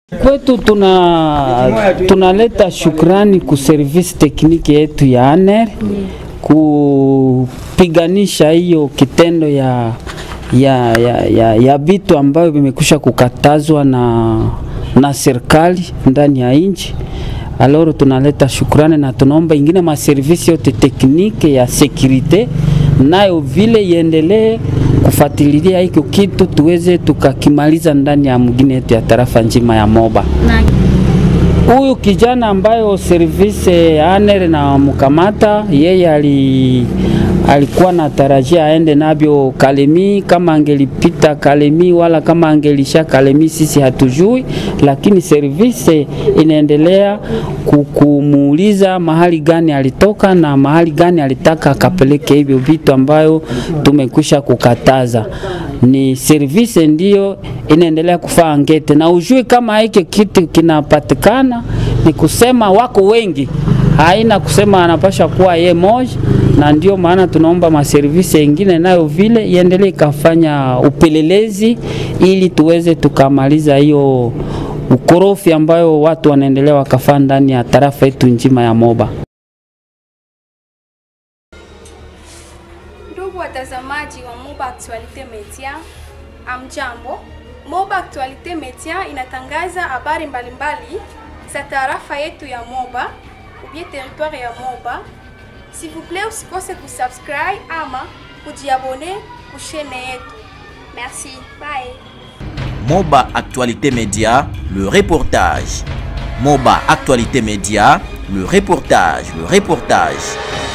Kwetu tuna tunaleta shukrani ku service tekniki yetu ya ANER kupiganisha hiyo kitendo ya ya ya, ya, ya vitu ambayo vimekusha kukatazwa na, na serikali ndani ya nchi. Aloro tunaleta shukrani na tunaomba ingine maservisi yote tekniki ya sekurite nayo vile iendelee kufuatilia hiko kitu tuweze tukakimaliza ndani ya mgine yetu ya tarafa nzima ya Moba. Huyu kijana ambayo service ya ANER na mkamata yeye ali alikuwa na tarajia aende nabyo Kalemi, kama angelipita Kalemi wala kama angelisha Kalemi, sisi hatujui, lakini service inaendelea kumuuliza mahali gani alitoka na mahali gani alitaka akapeleke hivyo vitu ambayo tumekwisha kukataza. Ni service ndiyo inaendelea kufaa ngete, na ujui kama hiki kitu kinapatikana, ni kusema wako wengi, haina kusema anapasha kuwa ye moja na ndio maana tunaomba maservisi yengine nayo vile iendelee ikafanya upelelezi ili tuweze tukamaliza hiyo ukorofi ambayo watu wanaendelea wakafaa ndani ya tarafa yetu nzima ya Moba. Ndugu watazamaji wa Moba Actualite Media, amjambo. Moba Actualite Media inatangaza habari mbalimbali za tarafa yetu ya Moba ubie territoire ya Moba. S'il vous plaît, usikose kusubscribe ama kujiabone kushene yetu. Merci. Bye. Moba Actualité Média, le reportage. Moba Actualité Média, le reportage, le reportage.